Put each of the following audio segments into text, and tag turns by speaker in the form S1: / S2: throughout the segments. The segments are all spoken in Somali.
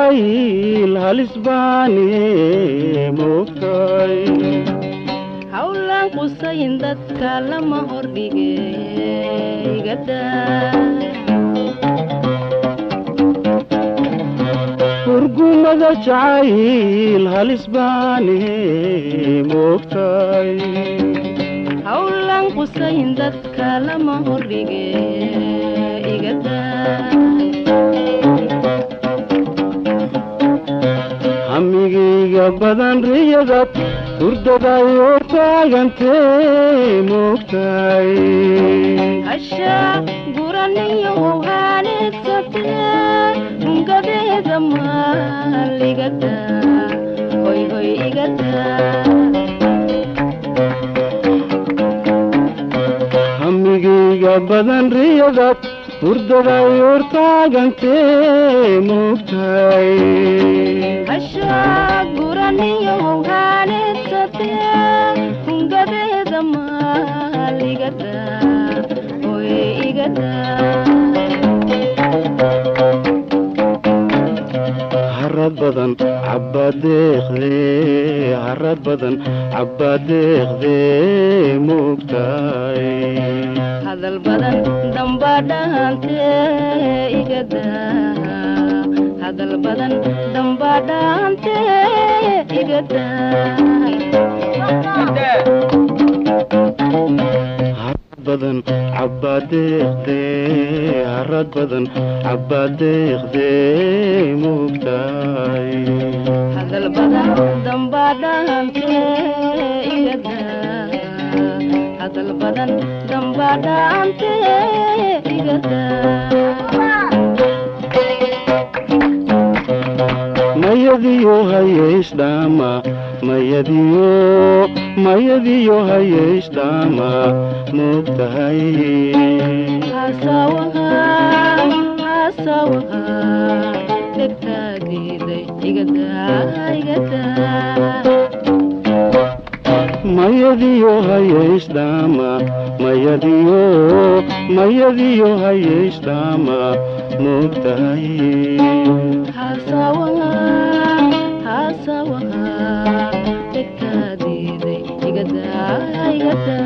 S1: jacayl halis baane moogtahay
S2: hawlaan qusayn dadka lama hordhige igada
S1: hurgumada jacayl halis baane moogtahay
S2: hawlaan qusayn dadka lama hordhige igada
S1: hamigayga badan riyadad hurdadayo taagantee moogtahay
S2: hashaa guraniyo howhaaneedsate hungadeeda maal igada hoy hoy igada
S1: hamigayga badan riyadad hurdadayo taagantee moogtahay
S2: hashaa guraniyo howhaaneedsate hungadeeda maal igada hoy igada
S1: harad badan cabbadeeqdee harad badan cabbadeeqdee moogtahay
S2: hadal badan damba dhaante igada hadal badan damba dhaante igada
S1: harad badan cabbadeeqdee harad badan cabbadeeqdee moogtahay
S2: hadal badan damba dhaante igada hadal badan damba dhaante igada
S1: mayadiyo hayeysdhaama mayadiyo mayadiyo hayeysdhaama moogtahay
S2: hasawaha hasawaha dhegtaagiiday igada igada
S1: mayadiyo hayeysdhaama mayadiyo mayadiyo hayeysdhaama moogtahay
S2: hasawaha hasawaha dhegtaadiiday igada igada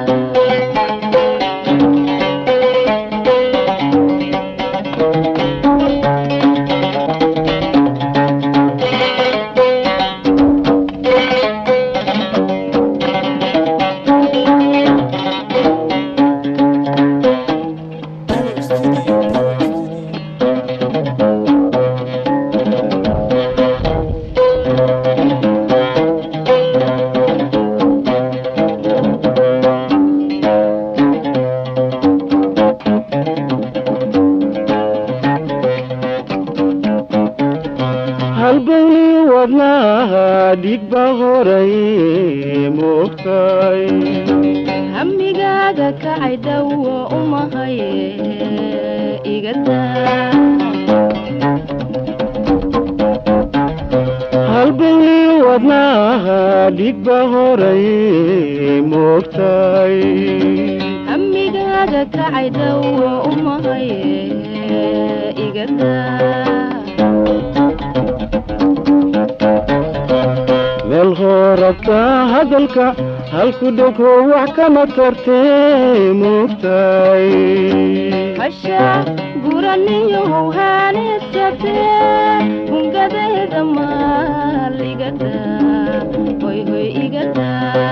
S1: halbowli wadnaha dhigba horay moogtahay
S2: hamigaaga kacay dhawo umahaye igada
S1: halbowli wadnaha dhigba horay moogtahay
S2: hamigaaga kacay dhawo umahaye igada
S1: meel hoorabta hadalka halku dhego wax kama tartee moogtahay
S2: hashaa guraniyo howhaaneedsate hungadeeda maal igada hoy hoy igada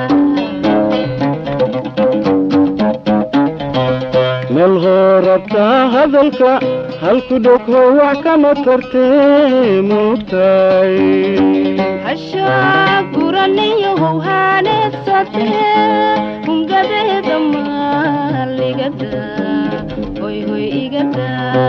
S1: meel hoorabta hadalka halku dhego wax kama tartee moogtahay
S2: hashaa guraniyo howhaaneedsate hungadeeda maal igada hoy hoy igada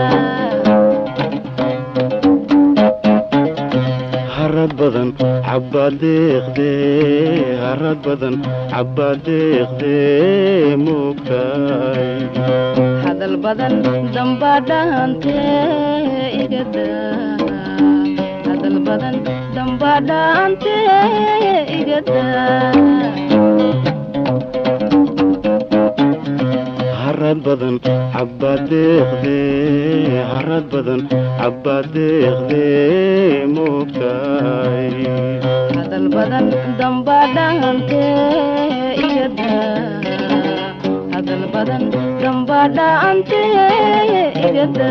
S1: harad badan cabbadeeqdee harad badan cabbadeeqdee moogtahay
S2: hadal badan damba dhaante igada hadal badan damba dhaante igada
S1: harad badan cabbaad deeqdee harad badan cabbaad deeqdee moogtahay
S2: hadal badan damba dhahante igada hadal badan damba dhahante igada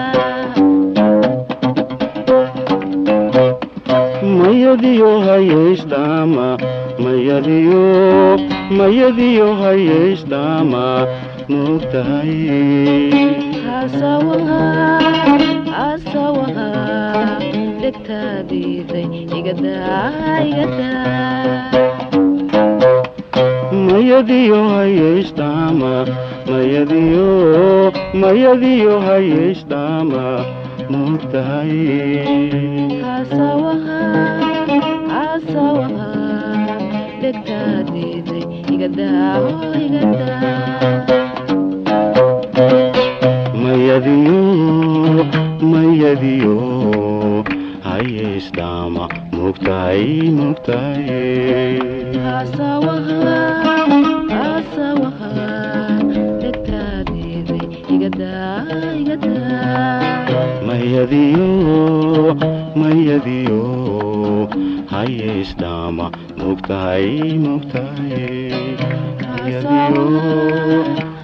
S1: mayadiyo hayeysdhaama mayadiyo mayadiyo hayeysdhaama moogtahay
S2: hasawaha hasawaha dhegtaadiiday igada igada
S1: mayadiyo hayeysdhaama mayadiyo mayadiyo hayeysdhaama moogtahay
S2: hasawaha hasawaha dhegtaadiiday igada igada
S1: mayadiyo mayadiyo hayeysdhaama moogtahay moogtahay
S2: hasawaha hasawaha dhegtaadiiday igada igada
S1: mayadiyo mayadiyo hayeysdhaama moogtahay moogtahay mayadiyo